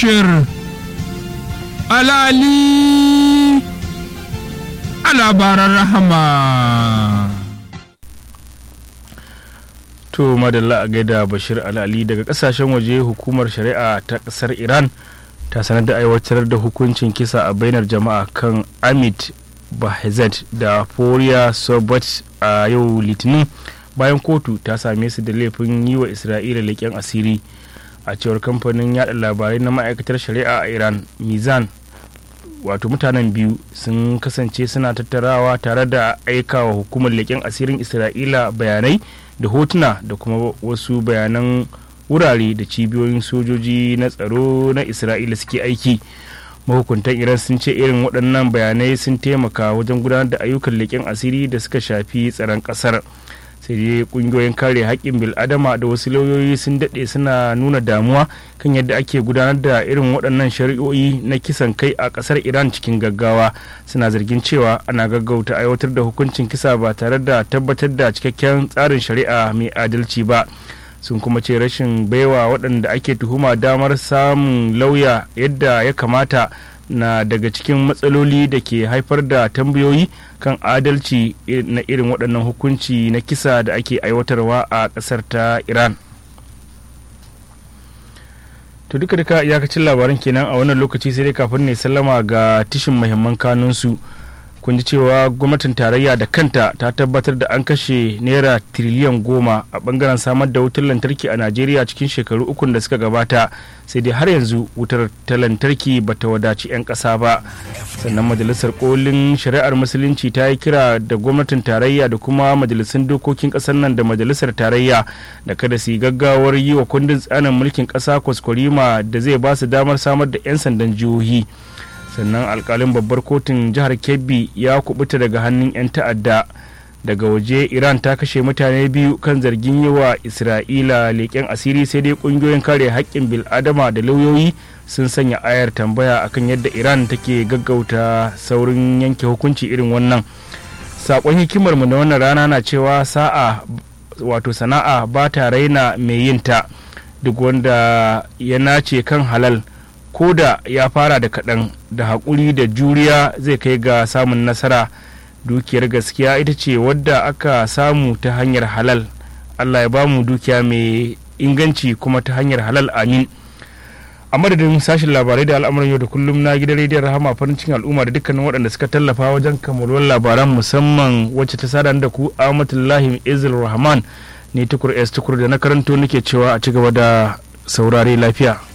bashir alali a labaran rahama to madalla a gaida bashir alali daga kasashen waje hukumar shari'a ta kasar iran ta sanar da aiwatar da hukuncin kisa a bainar jama'a kan amit bahezet da foriya sobat a yau litinin bayan kotu ta same su da laifin yi wa isra'ila leƙen asiri a cewar kamfanin yada labarai na ma'aikatar shari'a a iran mizan wato mutanen biyu sun kasance suna tattarawa tare da aikawa hukumar leƙen asirin isra'ila bayanai da hotuna da kuma wasu bayanan wurare da cibiyoyin sojoji na tsaro na isra'ila suke aiki mahukuntan iran sun ce irin waɗannan bayanai sun taimaka wajen gudanar da ayyukan leƙen asiri da suka shafi tsaron ƙasar sai dai ƙungiyoyin kare haƙƙin bil'adama da wasu lauyoyi sun daɗe suna nuna damuwa kan yadda ake gudanar da irin waɗannan shari'o'i na kisan kai a ƙasar iran cikin gaggawa suna zargin cewa ana gaggauta aiwatar da hukuncin kisa ba tare da tabbatar da cikakken tsarin shari'a mai adalci ba sun kuma ce rashin baiwa waɗanda ake tuhuma damar samun lauya yadda ya kamata na daga cikin matsaloli da ke haifar da tambayoyi kan adalci na irin waɗannan hukunci na kisa da ake aiwatarwa a ƙasar ta iran to duka duka iyakacin labaran kenan a wannan lokaci sai dai kafin ne sallama ga tishin muhimman kanunsu kun ji cewa gwamnatin tarayya da kanta ta tabbatar da an kashe naira tiriliyan goma a bangaren samar da wutar lantarki a najeriya cikin shekaru ukun da suka gabata sai dai har yanzu wutar ta lantarki ba ta wadaci 'yan ƙasa ba sannan majalisar kolin shari'ar musulunci ta yi kira da gwamnatin tarayya da kuma majalisun dokokin ƙasar nan da majalisar tarayya da kada su yi gaggawar yi wa kundin tsarin mulkin ƙasa kwaskwarima da zai ba su damar samar da 'yan sandan jihohi sannan alkalin babbar kotun jihar kebbi ya kubuta daga hannun 'yan ta'adda daga waje iran ta kashe mutane biyu kan zargin yi wa isra'ila leƙen asiri sai dai ƙungiyoyin kare haƙƙin bil'adama da lauyoyi sun sanya ayar tambaya akan yadda iran take gaggauta saurin yanke hukunci irin wannan saƙon hikimarmu na wannan rana na cewa sa'a wato sana'a ba ta raina mai yinta duk wanda ya nace kan halal ko da ya fara da kaɗan da haƙuri da juriya zai kai ga samun nasara dukiyar gaskiya ita ce wadda aka samu ta hanyar halal allah ya bamu dukiya mai inganci kuma ta hanyar halal amin a madadin sashen labarai da al'amuran yau da kullum na gidan rediyon rahama farin cikin al'umma da dukkanin waɗanda suka tallafa wajen kamaluwar labaran musamman wacce ta sada da ku amatullahi izil rahman ne tukur s tukur da na karanto nake cewa a ci gaba da saurare lafiya